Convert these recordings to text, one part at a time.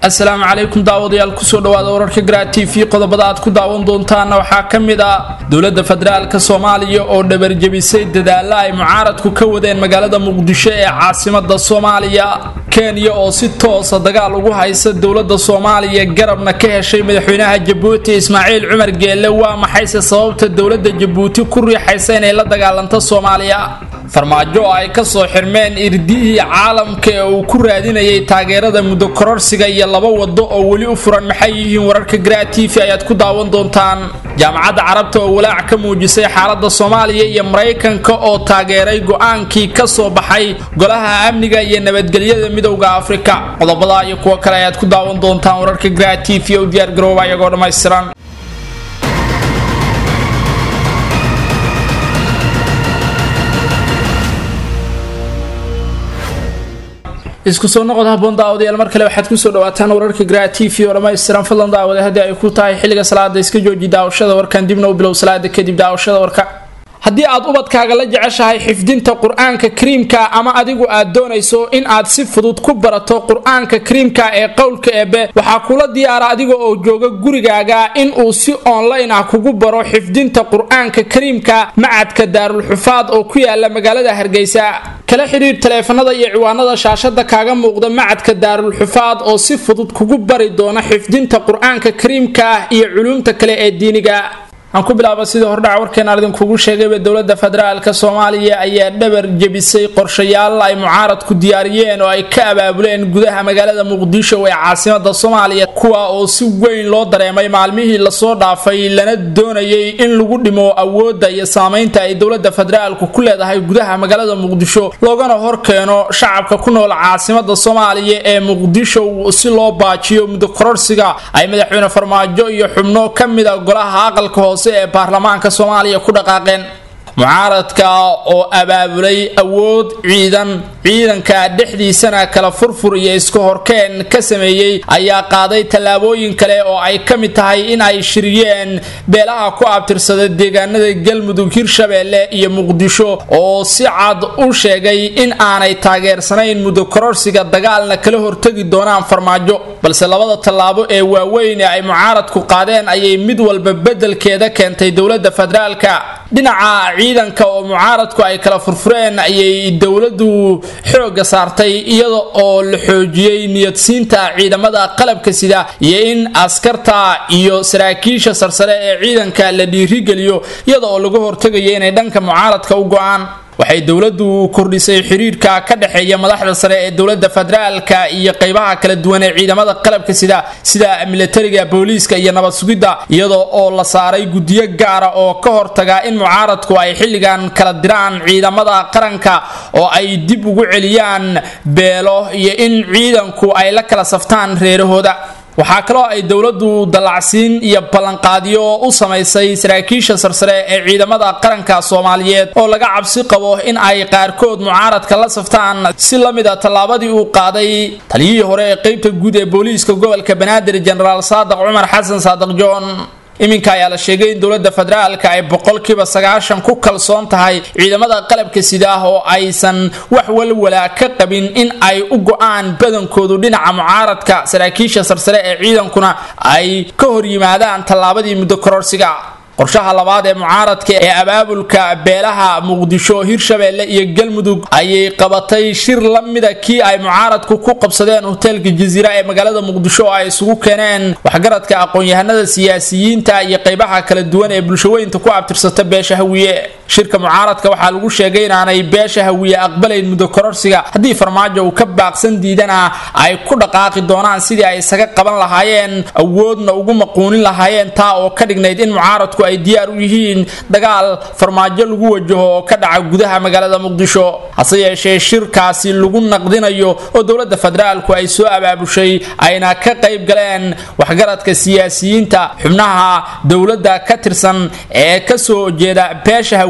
asalaamu calaykum daawadayaal kusoo dhawaada wararka garaa t v qodobada aad ku daawan doontaana waxaa ka mid ah dowladda federaalka soomaaliya oo dhabarjebisay dadaalla ay mucaaradku ka wadeen magaalada muqdisho ee caasimada soomaaliya kenya oo si toosa dagaal ugu haysa dowladda soomaaliya garabna ka heshay madaxweynaha jabuuti ismaaciil cumar geelle waa maxayse sababta dowladda jabuuti ku riixaysa inay la dagaalanto soomaaliya farmaajo oo ay kasoo xirmeen irdihii caalamka ee uu ku raadinayay taageerada muddo kororsiga iyo laba wado oo weli u furan maxay yihiin wararka garaa t v ayaad ku daawan doontaan jaamacadda carabta oo walaac ka muujisay xaalada soomaaliya iyo maraykanka oo taageeray go-aankii ka soo baxay golaha amniga iyo nabadgelyada midowda afrika qodobada iyo kuwo kale ayaad ku daawan doontaan wararka garaa t v u diyaargarooba iyagoo dhammaystiran isku soo noqod haboon daawadayaal mar kale waxaad kusoo dhawaataan wararka garaa t v oo dhammaystiran fadlan daawade haddii ay ku tahay xilliga salaada iska jooji daawashada warkan dibna u bilow salaada kadib daawashada warka haddii aad ubadkaaga la jeceshahay xifdinta qur-aanka kariimka ama adigu aad doonayso in aad si fudud ku barato qur-aanka kariimka ee qowlka eebe waxaa kula diyaara adiga oo jooga gurigaaga in uu si online ah kugu baro xifdinta qur-aanka kariimka macadka daarulxufaad oo ku yaala magaalada hargeysa kala xidhiir taleefanada iyo ciwaanada shaashada kaaga muuqda macadka daarulxufaad oo si fudud kugu bari doona xifdinta qur-aanka kariimka iyo culuumta kale ee diiniga aan ku bilaaba sidii hordhaca warkeenaan idinkugu sheegayba dowladda federaalka soomaaliya ayaa dhabar jebisay qorshayaal ay mucaaradku diyaariyeen oo ay ka abaabuleen gudaha magaalada muqdisho ee caasimada soomaaliya kuwa oo si weyn loo dareemay maalmihii lasoo dhaafay lana doonayay in lagu dhimo awoodda iyo saameynta ay dowladda federaalku ku leedahay gudaha magaalada muqdisho loogana horkeeno shacabka ku nool caasimada soomaaliya ee muqdisho si loo baajiyo muddo kororsiga ay madaxweyne farmaajo iyo xubno ka mida golaha aqalka hoose ee baarlamaanka soomaaliya ku dhaqaaqeen mucaaradka oo abaabulay awood ciidan ciidanka dhexdiisana kala furfur iyo iska horkeen ka sameeyey ayaa qaaday tallaabooyin kale oo ay ka mid tahay in ay shiriyeen beelaha ku abtirsada deegaanada galmudug hirshabeelle iyo muqdisho oo si cad u sheegay in aanay taageersanayn muddo kororsiga dagaalna kala hortegi doonaan farmaajo balse labada tallaabo ee waaweyn ee ay mucaaradku qaadeen ayay mid walba beddelkeeda keentay dowladda federaalka dhinaca ciidanka oo mucaaradku ay kala furfureen ayay dowladdu xooga saartay iyada oo la xoojiyey niyadsiinta ciidamada qalabka sida iyo in askarta iyo saraakiisha sarsare ee ciidanka la dhiirigeliyo iyada oo laga hortegayo inay dhanka mucaaradka u go-aan waxay dowladdu kordhisay xiriirka ka dhexeeya madaxda sare ee dowladda federaalka iyo qeybaha kala duwan ee ciidamada qalabka sida sida militariga booliiska iyo nabad sugidda iyada oo la saaray guddiyo gaara oo ka hortaga in mucaaradku ay xilligan kala diraan ciidamada qaranka oo ay dib ugu celiyaan beelo iyo in ciidanku ay la kala saftaan reerahooda waxaa kaloo ay dowladdu dallacsiin iyo ballanqaadyo u samaysay saraakiisha sarsare ee ciidamada qaranka soomaaliyeed oo laga cabsi qabo in ay qaarkood mucaaradka la saftaan si la mid a tallaabadii uu qaaday taliyihii hore ee qeybta guud ee booliiska gobolka banaadir jenaraal saadiq cumar xasan saadiq john iminka ayaa la sheegay in dowladda federaalka ay boqolkiiba sagaashan ku kalsoon tahay ciidamada qalabka sida ah oo aysan wax walwalaa ka qabin in ay u go-aan badankoodu dhinaca mucaaradka saraakiisha sarsare ee ciidankuna ay ka hor yimaadaan tallaabadii muddo kororsiga qorshaha labaad ee mucaaradka ee abaabulka beelaha muqdisho hirshabeelle iyo galmudug ayay qabatay shir la mida kii ay mucaaradku ku qabsadeen hoteelka jaziira ee magaalada muqdisho oo ay isugu keeneen waxgaradka aqoon-yahanada siyaasiyiinta iyo qeybaha kala duwan ee bulshaweynta ku abtirsata beesha hawiye shirka mucaaradka waxaa lagu sheegay inaanay beesha hawiye aqbalayn muddo kororsiga haddii farmaajo uu ka baaqsan diidana ay ku dhaqaaqi doonaan sidii ay isaga qaban lahaayeen awoodna ugu maquunin lahaayeen taa oo ka dhignayd in mucaaradku ay diyaar u yihiin dagaal farmaajo lagu wajaho oo ka dhaca gudaha magaalada muqdisho hase yeeshee shirkaasi lagu naqdinayo oo dowladda federaalku ay soo abaabushay ayna ka qayb galeen waxgaradka siyaasiyiinta xubnaha dowladda ka tirsan ee kasoo jeeda beesha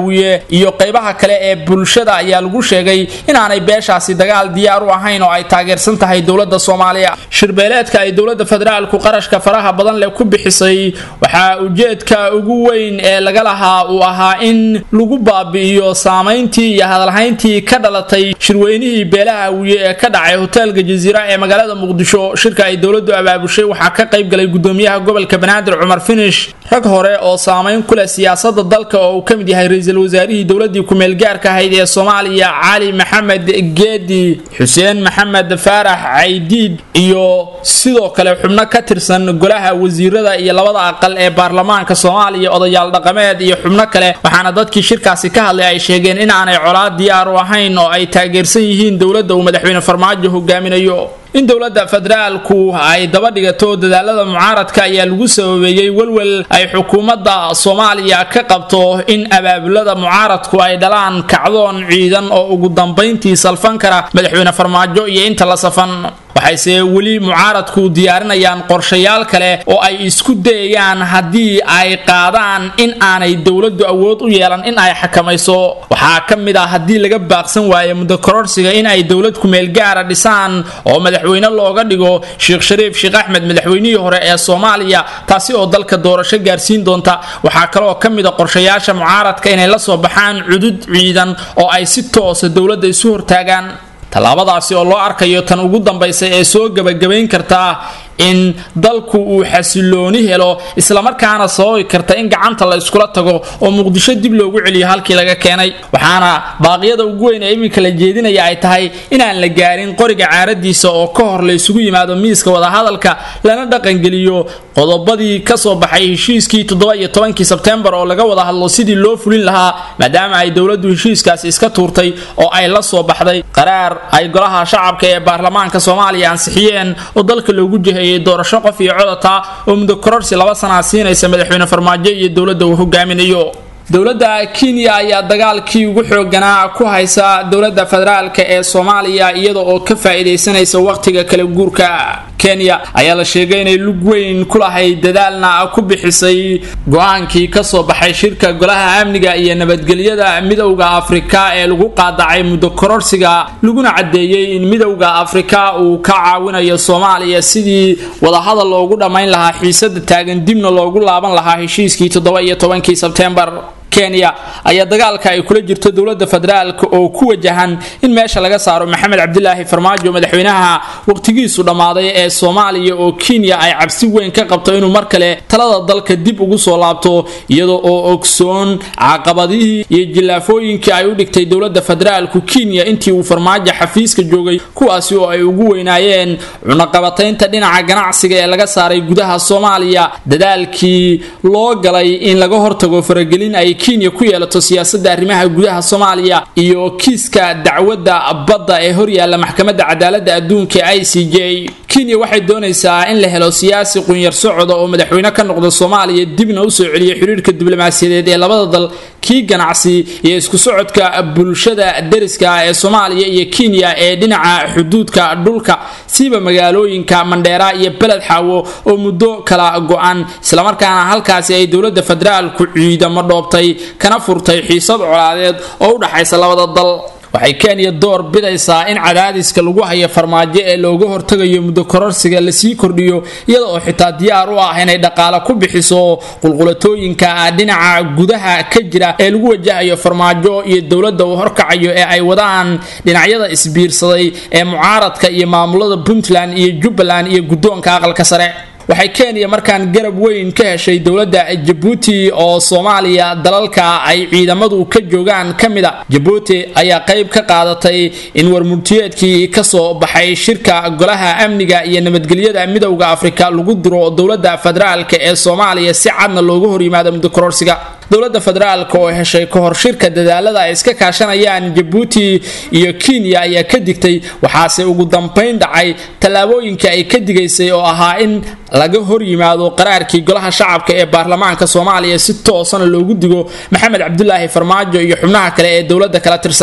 hawiye iyo qaybaha kale ee bulshada ayaa lagu sheegay inaanay beeshaasi dagaal diyaar u ahayn oo ay taageersan tahay dowlada soomaaliya shirbeeleedka ay dowlada federaalku qarashka faraha badan leh ku bixisay waxaa ujeedka ugu weyn ee laga lahaa uu ahaa in lagu baabi'iyo saamayntii iyo hadalhayntii ka dhalatay shirweynihii beelaha hawiye ee ka dhacay hoteelka jasiira ee magaalada muqdisho shirka ay dowladu abaabushay waxaa ka qayb galay gudoomiyaha gobolka banaadir cumar finish rag hore oo saamayn ku leh siyaasada dalka oo uu ka mid yahay ra-iisul wasaarihii dowladii ku-meelgaarka ahayd ee soomaaliya cali maxamed geedi xuseen maxamed faarax caydiid iyo sidoo kale xubno ka tirsan golaha wasiirada iyo labada aqal ee baarlamaanka soomaaliya odayaal dhaqameed iyo xubno kale waxaana dadkii shirkaasi ka hadlay ay sheegeen in aanay colaad diyaar u ahayn oo ay taageersan yihiin dowladda uu madaxweyne farmaajo hogaaminayo in dowladda federaalku ay daba dhigato dadaalada mucaaradka ayaa lagu sababeeyey welwel ay xukuumadda soomaaliya ka qabto in abaabulada mucaaradku ay dhalaan kacdoon ciidan oo ugu dambayntii salfan kara madaxweyne farmaajo iyo inta la safan waxayse weli mucaaradku diyaarinayaan qorshayaal kale oo ay isku dayayaan haddii ay qaadaan in aanay dowladdu awood u yeelan in ay xakamayso waxaa ka mid ah haddii laga baaqsan waayo muddo kororsiga in ay dowlad kumeelgaara dhisaan oo madaxweyne looga dhigo sheekh shariif sheekh axmed madaxweynihii hore ee soomaaliya taasi oo dalka doorasho gaarsiin doonta waxaa kaleoo ka mid a qorshayaasha mucaaradka inay la soo baxaan cudud ciidan oo ay si toosa dowladda isu hortaagaan tallaabadaasi oo loo arkayo tan ugu dambaysa ee soo gebagabayn kartaa in dalku uu xasilooni helo islamarkaana sababi karta in gacanta la iskula tago oo muqdisho dib loogu celiyo halkii laga keenay waxaana baaqyada ugu weyn ee iminka la jeedinaya ay tahay inaan la gaarin qoriga caaradiisa oo ka hor la isugu yimaado miiska wadahadalka lana dhaqangeliyo qodobadii kasoo baxay heshiiskii toddoba iyo tobankii sebtembar oo laga wada hadlo sidii loo fulin lahaa maadaama ay dowladdu heshiiskaasi iska tuurtay oo ay la soo baxday qaraar ay golaha shacabka ee baarlamaanka soomaaliya ansixiyeen oo dalka loogu jiheeyay doorasho qof iyo codata oo muddo kororsi laba sanaa siinaysa madaxweyne farmaajo iyo dowladda uu hogaaminayo dowladda kenya ayaa dagaalkii ugu xooganaa ku haysa dowladda federaalk ee soomaaliya iyada oo ka faa-iidaysanaysa wakhtiga kala guurka kenya ayaa la sheegay inay lug weyn ku lahayd dadaalna ku bixisay go-aankii kasoo baxay shirka golaha amniga iyo nabadgelyada midowda afrika ee lagu qaadacay muddo kororsiga laguna caddeeyey in midowda afrika uu ka caawinayo soomaaliya sidii wadahadal loogu dhammayn lahaa xiisada taagan dibna loogu laaban lahaa heshiiskii toddoba iyo tobankii sebtembar kenya ayaa dagaalka ay kula jirto dowladda federaalk oo ku wajahan in meesha laga saaro maxamed cabdilaahi farmaajo madaxweynaha waqtigiisu dhammaaday ee soomaaliya oo kenya ay cabsi weyn ka qabto inuu mar kale talada dalka dib ugu soo laabto iyada oo ogsoon caqabadihii iyo jillaafooyinkii ay u dhigtay dowladda federaalku kenya intii uu farmaajo xafiiska joogay kuwaasi oo ay ugu weynaayeen cunaqabataynta dhinaca ganacsiga ee laga saaray gudaha soomaaliya dadaalkii loo galay in laga hortago faragelin ay kenya ku yeelato siyaasadda arrimaha gudaha soomaaliya iyo kiiska dacwadda badda ee horyaalla maxkamadda cadaaladda adduunka i c j kenya waxay doonaysaa in la helo siyaasi qunyar socoda oo madaxweyne ka noqda soomaaliya dibna usoo celiya xiriirka diblomaasiyadeed ee labada dal kii ganacsi iyo isku socodka bulshada deriska ee soomaaliya iyo kenya ee dhinaca xuduudka dhulka siiba magaalooyinka mandheera iyo beled xaawo oo muddo kala go-an islamarkaana halkaasi ay dowladda federaalku ciidamo dhoobtay kana furtay xiisad colaadeed oo u dhaxaysa labada dal waxay kenya door bidaysaa in cadaadiska lagu hayo farmaajo ee looga hortagayo muddo kororsiga lasii kordhiyo iyada oo xitaa diyaar u ah inay dhaqaale ku bixiso qulqulatooyinka dhinaca gudaha ka jira ee lagu wajahayo farmaajo iyo dowladda uu horkacayo ee ay wadaan dhinacyada isbiirsaday ee mucaaradka iyo maamulada puntland iyo jubbaland iyo guddoonka aqalka sare waxay kenya markaan garab weyn ka heshay dowladda jabuuti oo soomaaliya dalalka ay ciidamadu ka joogaan ka mid a jabuuti ayaa qayb ka qaadatay in warmurtiyeedkii kasoo baxay shirka golaha amniga iyo nabadgelyada midowda afrika lagu diro dowladda federaalk ee soomaaliya si cadna looga horyimaado muddo kororsiga dowladda federaalk oo heshay kahor shirka dadaalada ay iska kaashanayaan jabuuti iyo kenya ayaa ka digtay waxaase ugu dambayn dhacay tallaabooyinka ay ka digaysay oo ahaa in laga hor yimaado qaraarkii golaha shacabka ee baarlamaanka soomaaliya si toosana loogu digo maxamed cabdulaahi farmaajo iyo xubnaha kale ee dowladda kala tirsan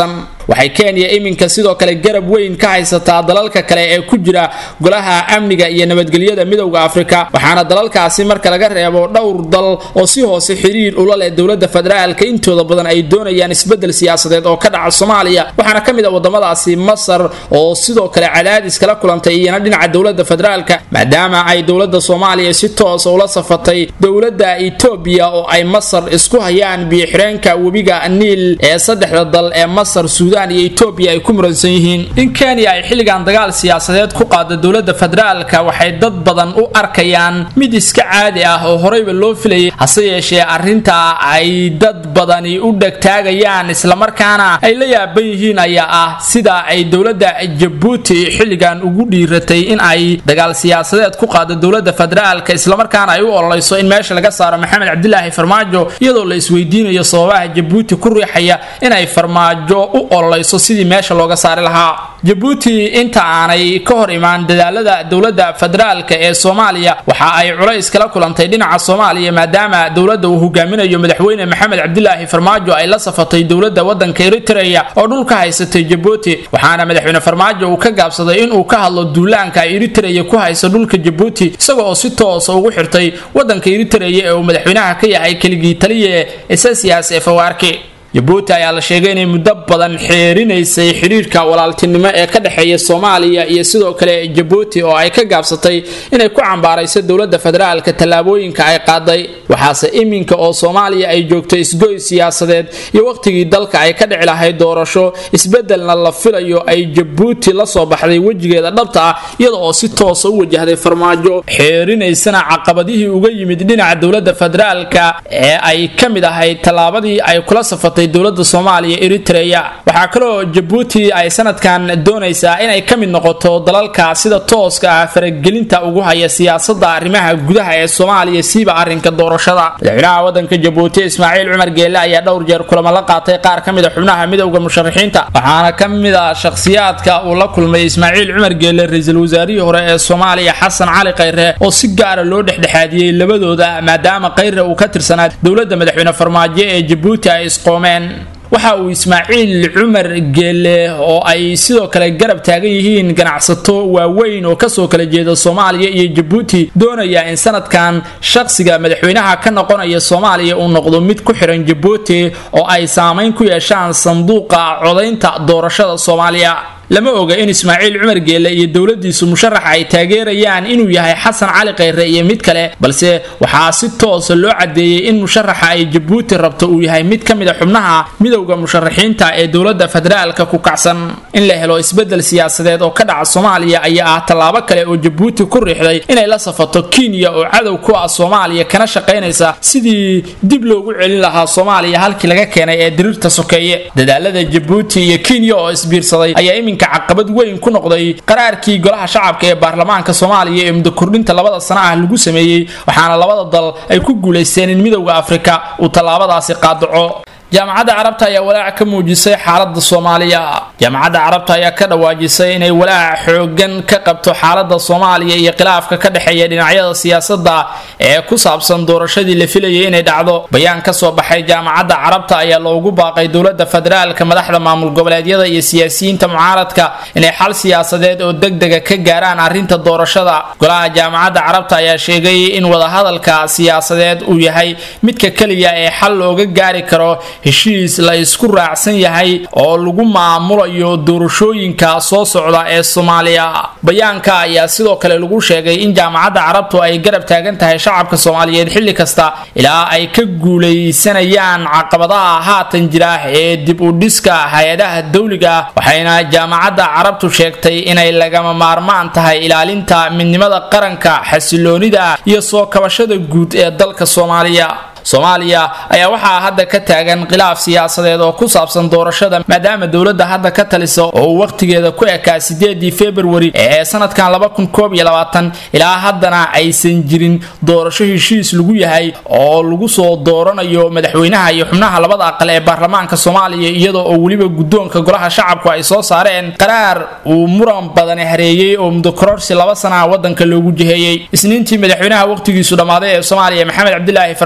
waxay kenya iminka sidoo kale garab weyn ka haysataa dalalka kale ee ku jira golaha amniga iyo nabadgelyada midowda afrika waxaana dalalkaasi marka laga reebo dhowr dal oo si hoose xiriir ula leh dowlada federaalka intooda badan ay doonayaan isbedel siyaasadeed oo ka dhaca soomaaliya waxaana ka mid a wadamadaasi masar oo sidoo kale cadaadis kala kulantay iyana dhinaca dowlada federaalka maadaama ay dowlada soomaaliya si toosa ula safatay dowlada etoobiya oo ay masar isku hayaan biyoxireenka webiga niil ee saddexda dal ee masar suudaan iyo etoobiya ay ku muransan yihiin in kenya ay xilligan dagaal siyaasadeed ku qaado dowlada federaalka waxay dad badan u arkayaan mid iska caadi ah oo horeyba loo filayay hase yeeshee arrintaa ay dad badani u dhegtaagayaan islamarkaana ay la yaaban yihiin ayaa ah sida ay dowlada jabuuti xilligan ugu dhiiratay in ay dagaal siyaasadeed ku qaado dowlada federaalka islamarkaana ay u ololeyso in meesha laga saaro maxamed cabdilaahi farmaajo iyadoo la isweydiinayo sababaha jabuuti ku riixaya inay farmaajo u ololeyso sidii meesha looga saari lahaa jabuuti inta aanay ka hor imaan dadaalada dowlada federaalka ee soomaaliya waxa ay culays kala kulantay dhinaca soomaaliya maadaama dowlada uu hogaaminayo madaxweyne maxamed cabdilaahi farmaajo ay la safatay dowlada wadanka eritreya oo dhulka haysatay jabuuti waxaana madaxweyne farmaajo uu ka gaabsaday inuu ka hadlo duulaanka ay eritreya ku hayso dhulka jabuuti isaga oo si toosa ugu xirtay wadanka eritreya ee uu madaxweynaha ka yahay keligii taliye esasias ee fawaarki jabuuti ayaa la sheegay inay muddo badan xeerinaysay xidhiirka walaaltinimo ee ka dhexeeya soomaaliya iyo sidoo kale jabuuti oo ay ka gaabsatay inay ku cambaarayso dowlada federaalka tallaabooyinka ay qaaday waxaase iminka oo soomaaliya ay joogto isgoy siyaasadeed iyo wakhtigii dalka ay ka dhici lahayd doorasho isbedelna la filayo ay jabuuti la soo baxday wejigeeda dhabta ah iyada oo si toosa u wajahday farmaajo xeerinaysana caqabadihii uga yimid dhinaca dowlada federaalka ee ay ka mid ahayd tallaabadii ay kula safatay dowlada soomaaliya eritreya waxaa kaloo jabuuti ay sanadkan doonaysaa inay ka mid noqoto dalalka sida tooska ah faragelinta ugu haya siyaasada arrimaha gudaha ee soomaaliya siiba arrinka doorashada madaxweynaha wadanka jabuuti ismaaciil cumar geelle ayaa dhowr jeer kulamo la qaatay qaar ka mid a xubnaha midowda musharaxiinta waxaana ka mid a shakhsiyaadka uu la kulmay ismaaciil cumar geelle ra-iisul wasaarihii hore ee soomaaliya xasan cali khayre oo si gaara loo dhexdhexaadiyey labadooda maadaama khayre uu ka tirsanaa dowlada madaxweyne farmaajo ee jabuuti ay isqoomeen waxa uu ismaaciil cumar geelle oo ay sidoo kale garab taagan yihiin ganacsato waaweyn oo kasoo kala jeeda soomaaliya iyo jabuuti doonayaa in sanadkan shaqsiga madaxweynaha ka noqonaya soomaaliya uu noqdo mid ku xiran jabuuti oo ay saameyn ku yeeshaan sanduuqa codaynta doorashada soomaaliya lama oga in ismaaciil cumar geelle iyo dowladiisu musharaxa ay taageerayaan inuu yahay xasan cali khayre iyo mid kale balse waxaa si toosa loo cadeeyey in musharaxa ay jabuuti rabto uu yahay mid ka mid a xubnaha midowda musharaxiinta ee dowlada federaalka ku kacsan in la helo isbedel siyaasadeed oo ka dhaca soomaaliya ayaa ah tallaabo kale oo jabuuti ku riixday inay la safato kenya oo cadow ku ah soomaaliya kana shaqaynaysa sidii dib loogu celin lahaa soomaaliya halkii laga keenay ee diriirta sokeeye dadaalada jabuuti iyo kenya oo isbiirsaday ayaa iminka caqabad weyn ku noqday qaraarkii golaha shacabka ee baarlamaanka soomaaliya ee muddo kordhinta labada sano ah lagu sameeyey waxaana labada dal ay ku guulaysteen in midowda afrika uu tallaabadaasi qaadaco jaamacadda carabta ayaa walaac ka muujisay xaalada soomaaliya jaamacadda carabta ayaa ka dhawaajisay inay walaac xoogan ka qabto xaalada soomaaliya iyo khilaafka ka dhexeeya dhinacyada siyaasada ee ku saabsan doorashadii la filayay inay dhacdo bayaan kasoo baxay jaamacadda carabta ayaa loogu baaqay dowlada federaalka madaxda maamul goboleedyada iyo siyaasiyiinta mucaaradka inay xal siyaasadeed oo degdega ka gaaraan arrinta doorashada golaha jaamacadda carabta ayaa sheegay in wadahadalka siyaasadeed uu yahay midka keliya ee xal looga gaari karo heshiis la isku raacsan yahay oo lagu maamulayo doorashooyinka soo socda ee soomaaliya bayaanka ayaa sidoo kale lagu sheegay in jaamacadda carabtu ay garab taagan tahay shacabka soomaaliyeed xilli kasta ilaa ay ka guulaysanayaan caqabadaha haatan jira ee dib u dhiska hay-adaha dowliga waxayna jaamacadda carabtu sheegtay inay lagama maarmaan tahay ilaalinta midnimada qaranka xasiloonida iyo soo kabashada guud ee dalka soomaaliya soomaaliya ayaa waxaa hadda ka taagan khilaaf siyaasadeed oo ku saabsan doorashada maadaama dowladda hadda ka talisa oo uu wakhtigeeda ku ekaa sideedii februari ee sanadkan ilaa haddana aysan jirin doorasho heshiis lagu yahay oo lagu soo dooranayo madaxweynaha iyo xubnaha labada aqal ee baarlamaanka soomaaliya iyadoo oo weliba guddoonka golaha shacabku ay soo saareen qaraar uu muran badani hareeyey oo muddo kororsi laba sanaha wadanka loogu jiheeyey isniintii madaxweynaha wakhtigiisu dhammaaday ee soomaaliya maxamed cabdilaahi farmaajo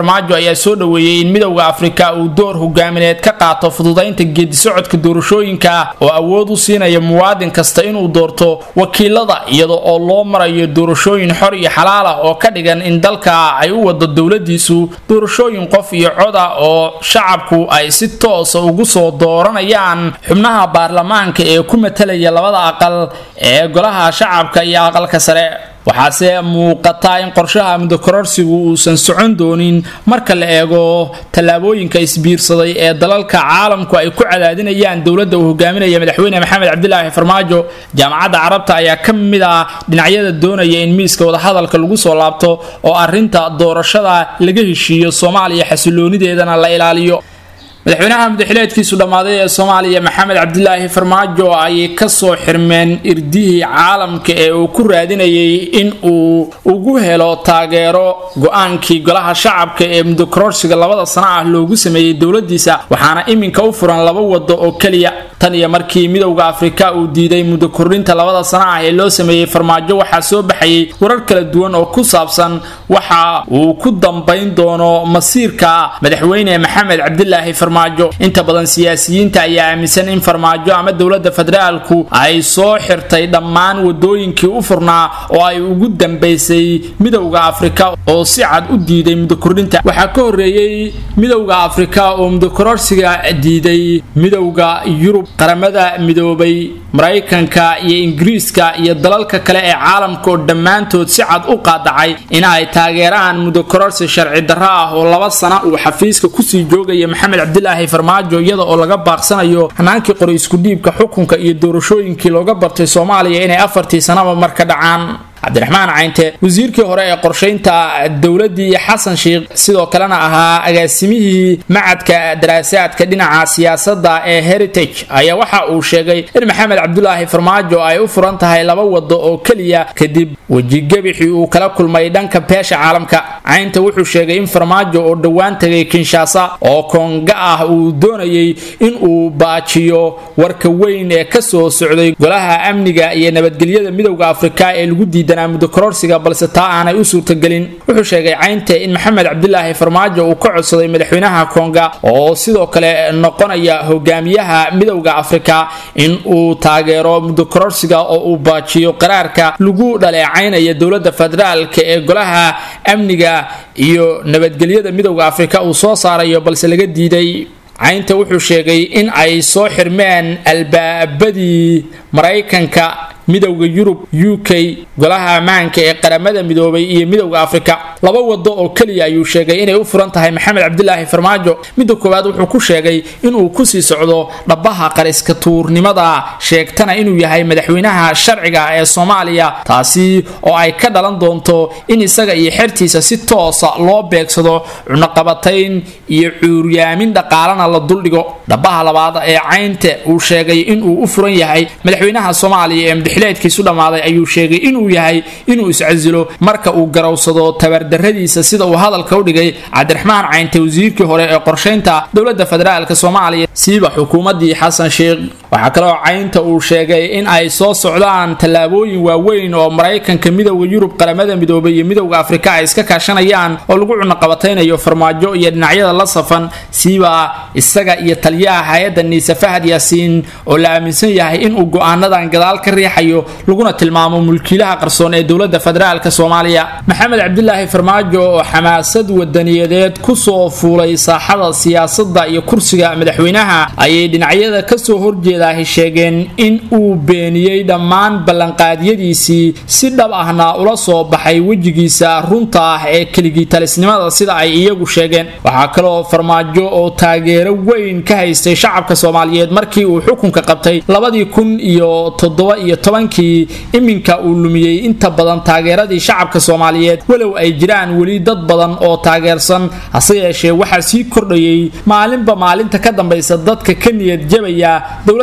ayaa soo dhoweeyey in midowda afrika uu door hogaamineed ka qaato fududaynta geedisocodka doorashooyinka oo awood u siinaya muwaadin kasta inuu doorto wakiilada iyada oo loo marayo doorashooyin xor iyo xalaal ah oo ka dhigan in dalka ay u wado dowladiisu doorashooyin qof iyo coda oo shacabku ay si toosa ugu soo dooranayaan xubnaha baarlamaanka ee ku matalaya labada aqal ee golaha shacabka iyo aqalka sare waxaase muuqataa in qorshaha mudokororsigu uusan socon doonin marka la eego tallaabooyinka isbiirsaday ee dalalka caalamku ay ku cadaadinayaan dowladda uu hogaaminaya madaxweyne maxamed cabdilaahi farmaajo jaamacadda carabta ayaa ka mid ah dhinacyada doonaya in miiska wadahadalka lagu soo laabto oo arrinta doorashada laga heshiiyo soomaaliya xasiloonideedana la ilaaliyo madaxweynaha mudaxileedkiisu dhammaaday ee soomaaliya maxamed cabdilaahi farmaajo ayay kasoo xirmeen irdihii caalamka ee uu ku raadinayay in uu ugu helo taageero go-aankii golaha shacabka ee mudokororsiga labada sano ah loogu sameeyey dowladiisa waxaana iminka u furan laba wado oo keliya tan iyo markii midowda afrika uu diiday muddo kordhinta labada sano ah ee loo sameeyey farmaajo waxaa soo baxayay warar kala duwan oo ku saabsan waxa uu ku dambayn doono masiirka madaxweyne maxamed cabdilaahi farmaajo inta badan siyaasiyiinta ayaa aaminsan in farmaajo ama dowlada federaalku ay soo xirtay dhammaan wadooyinkii u furnaa oo ay ugu dambaysay midowda afrika oo si cad u diiday muddo kordhinta waxaa ka horeeyey midowda afrika oo muddokororsiga diiday midowda yurub qaramada midoobay maraykanka iyo ingiriiska iyo dalalka kale ee caalamka oo dhammaantood si cad u qaadacay in ay taageeraan muddokororsi sharci darro ah oo laba sana uu xafiiska kusii joogaya maxamed cabdilaahi farmaajo iyada oo laga baaqsanayo hanaankii qori iskudhiibka xukunka iyo doorashooyinkii looga bartay soomaaliya inay afartii sanaba mar ka dhacaan cabdiraxmaan caynte wasiirkii hore ee qorshaynta dowladii xasan sheikh sidoo kalena ahaa agaasimihii macadka daraasaadka dhinaca siyaasadda ee heritage ayaa waxa uu sheegay in maxamed cabdulaahi farmaajo ay u furan tahay laba wado oo keliya kadib wejigebixii uu kala kulmay dhanka beesha caalamka caynte wuxuu sheegay in farmaajo oo dhowaan tagay kinshaasa oo koonga ah uu doonayay in uu baajiyo warka weyn ee kasoo socday golaha amniga iyo nabadgelyada midowda afrika ee lagu diiday mudokororsiga balse taa aanay u suurtagelin wuxuu sheegay caynte in maxamed cabdilaahi farmaajo uu ka codsaday madaxweynaha konga oo sidoo kale noqonaya hogaamiyaha midowda afrika in uu taageero mudokororsiga oo uu baajiyo qaraarka lagu dhaleecaynaya dowlada federaalk ee golaha amniga iyo nabadgelyada midowda afrika uu soo saarayo balse laga diiday caynta wuxuu sheegay in ay soo xirmeen albaabadii maraykanka midowda yurub u k golaha ammaanka ee qaramada midoobay iyo midowda afrika laba wado oo keliya ayuu sheegay inay u furan tahay maxamed cabdilaahi farmaajo midda koowaad wuxuu ku sheegay inuu kusii socdo dhabaha qariska tuurnimada sheegtana inuu yahay madaxweynaha sharciga ee soomaaliya taasi oo ay ka dhalan doonto in isaga iyo xertiisa si toosa loo beegsado cunaqabatayn iyo cuuryaamin dhaqaalana la duldhigo dhabaha labaad ee caynte uu sheegay inuu u furan yahay madaxweynaha soomaaliya ee xileedkiisu dhammaaday ayuu sheegay inuu yahay inuu iscasilo marka uu garowsado tabardarradiisa sida uu hadalka u dhigay cabdiraxmaan caynte wasiirkii hore ee qorshaynta dowlada federaalk soomaaliya siiba xukuumadii xasan sheikh waxaa kaloo caynta uu sheegay in ay soo socdaan tallaabooyin waaweyn oo maraykanka midowda yurub qaramada midoobay iyo midowda afrika ay iska kaashanayaan oo lagu cunaqabataynayo farmaajo iyo dhinacyada la safan siiba isaga iyo taliyaha hay-adda niise fahad yaasiin oo la aaminsan yahay inuu go-aanadan gadaal ka riixayo laguna tilmaamo mulkiilaha qarsoon ee dowlada federaalk soomaaliya maxamed cabdilaahi farmaajo oo xamaasad wadaniyadeed kusoo fuulay saaxada siyaasada iyo kursiga madaxweynaha ayay dhinacyada kasoo horjeedaahi sheegeen in uu beeniyey dhammaan ballanqaadyadiisii si dhab ahna ula soo baxay wejigiisa runta ah ee keligii talisnimada sida ay iyagu sheegeen waxaa kaloo farmaajo oo taageero weyn ka haystay shacabka soomaaliyeed markii uu xukunka qabtay labadii kun iyo toddoba iyo tobankii iminka uu lumiyey inta badan taageeradii shacabka soomaaliyeed walow ay jiraan weli dad badan oo taageersan hase yeeshee waxaa sii kordhayay maalinba maalinta ka dambaysa dadka ka niyad jabaya dowlada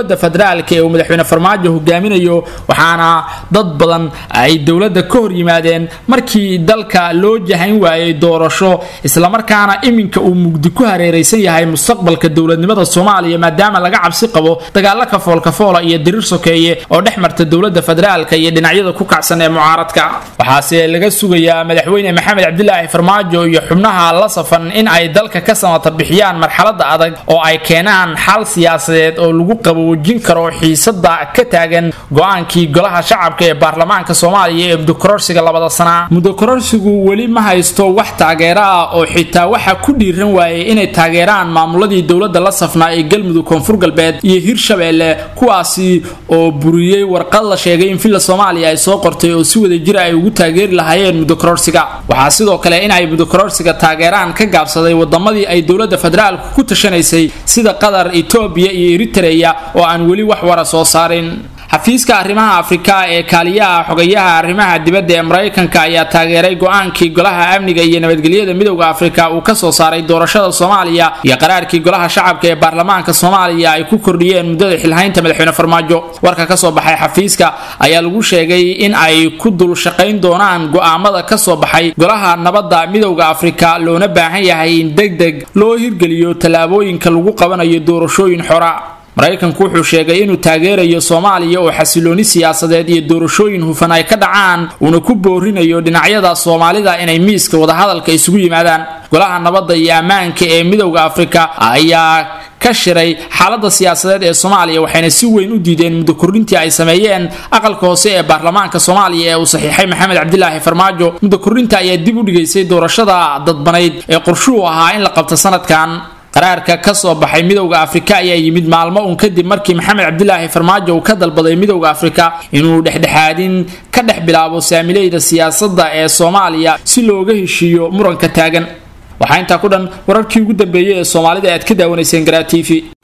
dowladda federaalka ee uu madaxweyne farmaajo hogaaminayo waxaana dad badan ay dowladda ka hor yimaadeen markii dalka loo jahayn waayey doorasho islamarkaana iminka uu mugdi ku hareeraysan yahay mustaqbalka dowladnimada soomaaliya maadaama laga cabsi qabo dagaalo kafoolkafoola iyo diriir sokeeye oo dhex marta dowladda federaalka iyo dhinacyada ku kacsan ee mucaaradka waxaase laga sugayaa madaxweyne maxamed cabdilaahi farmaajo iyo xubnaha la safan in ay dalka ka samata bixiyaan marxalada adag oo ay keenaan xal siyaasadeed oo lagu qaboojin karo xiisada ka taagan go-aankii golaha shacabka ee baarlamaanka soomaaliya ee mudokororsiga labada sana mudokororsigu weli ma haysto wax taageero ah oo xitaa waxa ku dhiiran waayey inay taageeraan maamuladii dowladda la safnaa ee galmudug koonfur galbeed iyo hirshabeelle kuwaasi oo buriyey warqad la sheegay in villa soomaaliya ay soo qortay oo si wada jira ay ugu taageeri lahaayeen mudokororsiga waxaa sidoo kale in ay mudokororsiga taageeraan ka gaabsaday wadamadii ay dowladda federaalku ku tashanaysay sida qatar etoobiya iyo eritreya oo aan weli wax wara soo saarin xafiiska arrimaha afrika ee kaaliyaha xogayaha arrimaha dibadda ee maraykanka ayaa taageeray go-aankii golaha amniga iyo nabadgelyada midowda afrika uu kasoo saaray doorashada soomaaliya iyo qaraarkii golaha shacabka ee baarlamaanka soomaaliya ay ku kordhiyeen muddada xilhaynta madaxweyne farmaajo warka kasoo baxay xafiiska ayaa lagu sheegay in ay ku dul shaqayn doonaan go-aamada kasoo baxay golaha nabadda midowda afrika loona baahan yahay in deg deg loo hirgeliyo tallaabooyinka lagu qabanayo doorashooyin xora maraykanku wuxuu sheegay inuu taageerayo soomaaliya oo xasilooni siyaasadeed iyo doorashooyin hufan ay ka dhacaan uuna ku boorinayo dhinacyada soomaalida inay miiska wadahadalka isugu yimaadaan golaha nabadda iyo ammaanka ee midowda afrika ayaa ka shiray xaalada siyaasadeed ee soomaaliya waxayna si weyn u diideen muddo kordhintii ay sameeyeen aqalka hoose ee baarlamaanka soomaaliya ee uu saxiixay maxamed cabdilaahi farmaajo muddo kordhinta ayaa dib u dhigaysay doorashada dadbanayd ee qorshuhu ahaa in la qabto sanadkan qaraarka ka soo baxay midowda afrika ayaa yimid maalmo uun kadib markii maxamed cabdilaahi farmaajo uu ka dalbaday midowda afrika inuu dhexdhexaadin ka dhex bilaabo saamileyda siyaasadda ee soomaaliya si looga heshiiyo muranka taagan waxaa intaa ku dhan wararkii ugu dambeeyey ee soomaalida aad ka daawanayseen garaa t v